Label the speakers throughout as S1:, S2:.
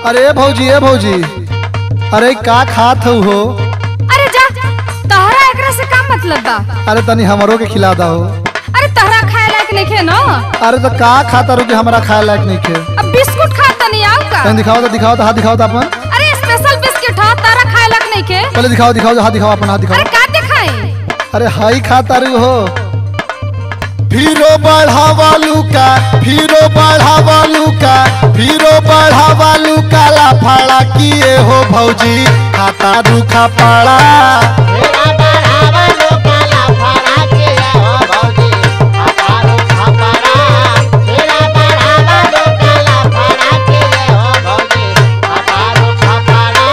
S1: अरे भौजी ए भौजी अरे का खात हऊ हो
S2: अरे जा तहरा एकरा से का मतलब बा
S1: अरे तनी हमरो के खिला दहो
S2: अरे तहरा खाए लायक नहीं खे न
S1: अरे तो का खाता रू कि हमरा खाए लायक नहीं खे
S2: अब बिस्कुट खा तनी आओ का
S1: तनी दिखाओ तो दिखाओ तो हाथ दिखाओ तो अपन
S2: अरे स्पेशल बिस्किट ह तारा खाए लायक नहीं खे
S1: पहले दिखाओ दिखाओ तो हाथ दिखाओ अपन हाथ
S2: अरे
S1: दिखाओ
S2: का दिखाई
S1: अरे हाई खाता रू हो फिरो बढ़ावा लुका फिरो बढ़ावा लुका फिरो बढ़ावा लुका ला फाड़ा किए हो भौजी खाता रूखा पाड़ा
S3: मेरा बढ़ावा लोकाला फरा के हो भौजी हमारो खपरा मेरा बढ़ावा लोकाला फरा के हो भौजी हमारो खपरा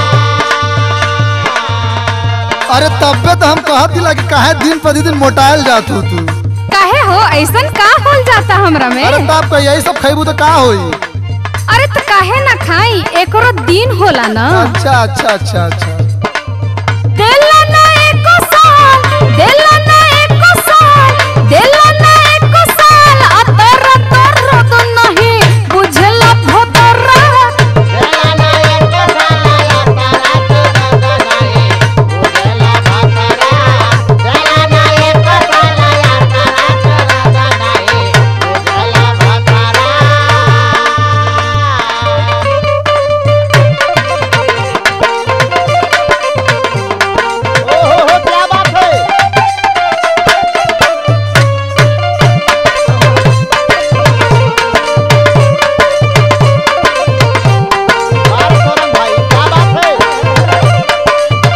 S1: अरे तब्बे तो हम कहत दिला कि काहे दिन प्रतिदिन मोटायल जात हो तू
S2: काहे हो ऐसन का होल जाता हमरा में
S1: अरे तब का यही सब खैबू तो का होई
S2: अरे तो काहे ना खाई एकरो दिन होला ना
S1: अच्छा अच्छा अच्छा अच्छा
S2: देला ना एको साल देला ना एको साल देला ना एको साल अतर तर तो नहीं बुझला भोतरा
S3: मेरा ना एक साला या तारा के दो नहीं उजला खपरा मेरा ना एक साला या तारा के दो नहीं उजला खपरा ओहो क्या बात है बात करो भाई क्या बात है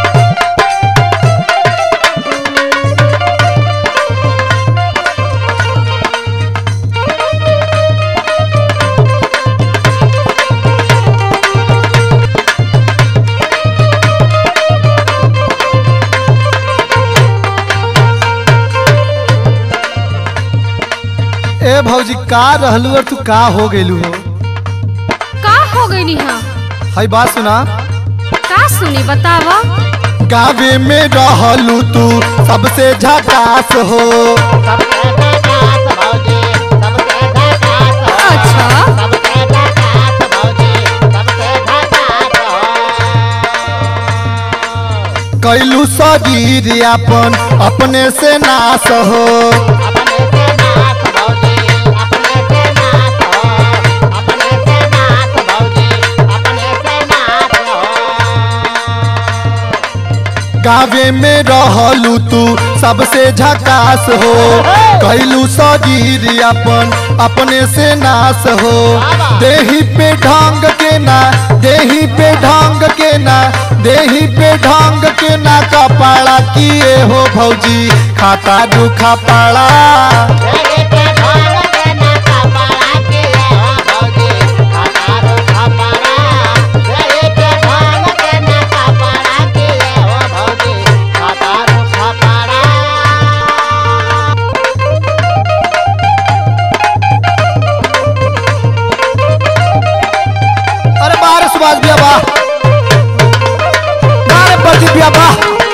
S1: ए भौजी का रहलू और तू का हो गेलू हो
S2: का हो गईली हां
S1: हई बात सुना
S2: का सुनी बतावा
S1: गावे में रहलू तू सबसे झकास हो
S3: सबसे झकास भौजी सबसे झकास हो
S2: अच्छा।
S3: सबसे झकास भौजी सबसे झकास हो
S1: कैलू शरीर अपन अपने से नाश हो
S3: अपने से नाथ भौजी अपने से नाथ हो अपने से नाथ भौजी अपने से नाथ हो
S1: गावे में रहलू तू सबसे झकास हो कैलू शरीर अपन अपने से नाश हो देही पे ढंग के ना देही पे ढंग के ना देही पे ढंग के ना कपाड़ा किए हो भौजी खाता दुखा पाड़ा
S3: तेरे पे भाग के ना कपड़ा के हो भौजी हमारो खपरा तेरे पे भाग के ना कपड़ा के हो भौजी हमारो खपरा
S1: अरे बाहर सुभाष भैया बा बाहर प्रदीप भैया बा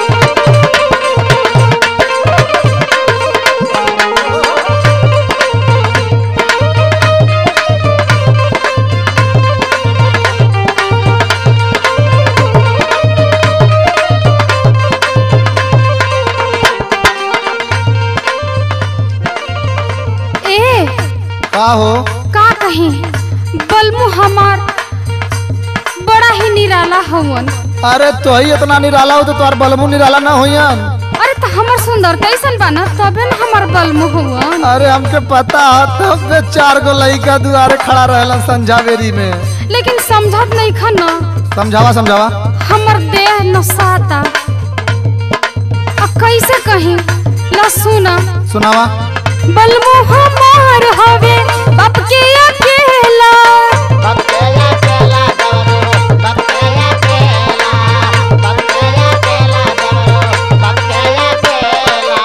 S2: ए
S1: का हो
S2: का कहीं बलमु हमार बड़ा ही निराला हवन
S1: अरे तो ही इतना निराला हो तो तोर बलमू निराला ना होयन
S2: अरे तो हमर सुंदर कैसन बाना तबे न हमर बलमु हवन
S1: अरे हमके पता है तब से चार गो लड़का दुआरे खड़ा रहलन संझावेरी में
S2: लेकिन समझत नहीं खन
S1: समझावा समझावा
S2: हमर देह नसाता आ कैसे कहीं ला सुना
S1: सुनावा
S2: बलमु हमार हवे बाप के अकेला
S3: बब केला केला दवरो बब केला केला बब केला केला दवरो बब केला केला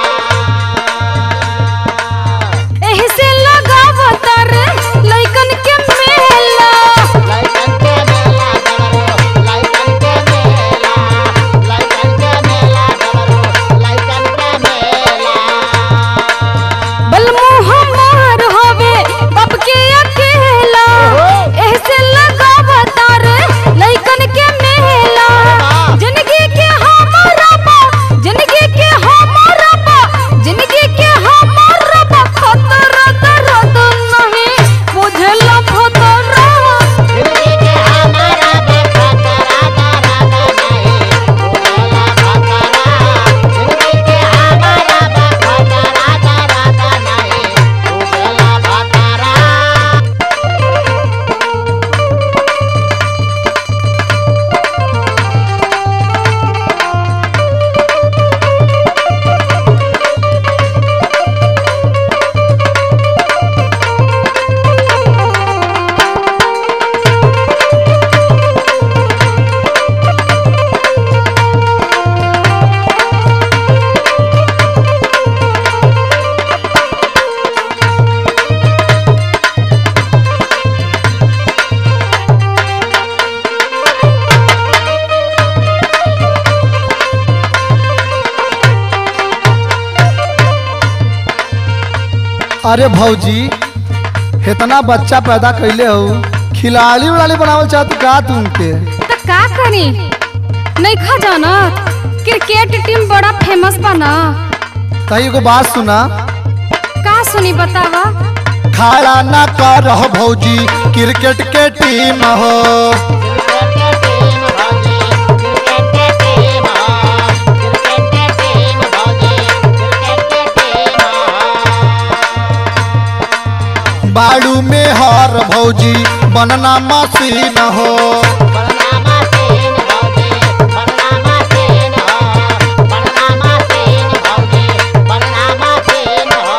S2: एही से लगावत रे लइकन के मेला
S3: लाइकन के मेला दवरो लाइकन के मेला लाइकन के मेला दवरो लाइकन के मेला
S2: बलमु हमार हवे बाप के
S1: अरे भौजी इतना बच्चा पैदा कैले हो खिलाड़ी उड़ाली बनावल चाहत का तुमके
S2: तो का करी नहीं खा जाना क्रिकेट टीम बड़ा फेमस बा ना
S1: तही एगो बात सुना
S2: का सुनी बतावा
S1: खाड़ा ना कर भौजी क्रिकेट के टीम हो
S3: क्रिकेट के टीम भौजी क्रिकेट के टीम क्रिकेट के टीम भौजी क्रिकेट के टीम
S1: बाड़ू में हर भौजी बनना मशीन हो
S3: बरनामा सेन भौजी बरनामा सेन हो बरनामा सेन भौजी बरनामा सेन हो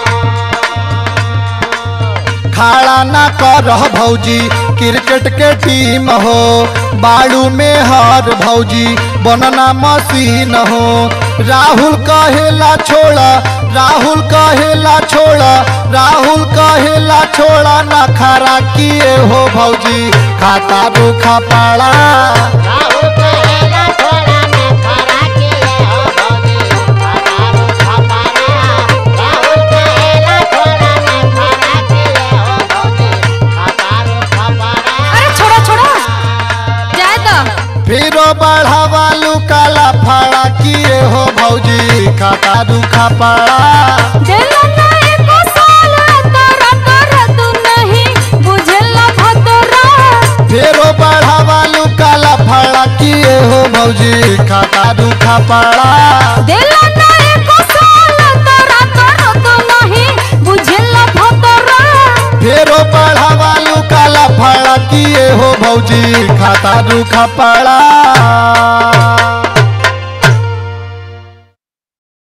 S1: खाड़ा ना कर भौजी क्रिकेट के टीम हो बाड़ू में हर भौजी बनना मशीन हो राहुल कहेला छोड़ा राहुल कहेला छोड़ा राहुल कहेला छोड़ा ना खरा किए हो भौजी खाता रूखा पाड़ा
S3: राहुल कहेला थोड़ा मैं खरा किए हो भौजी हजारों खपारा राहुल कहेला थोड़ा मैं खरा किए हो भौजी हजारों खपारा
S2: अरे छोड़ो छोड़ो जाए तो
S1: फिरो बढ़ावा लुकाला फाड़ा किए हो भौजी खाता रूखा पाड़ा
S2: देला ना एको साल तोरा तोरा तू नहीं बुझला भतोरा
S1: फेरो बढ़ावा लुकाला फाड़ा किए हो भौजी खाता रूखा पाड़ा
S2: देला ना एको साल तोरा तोरा तू नहीं बुझला भतोरा
S1: फेरो बढ़ावा लुकाला फाड़ा किए हो भौजी खाता रूखा पाड़ा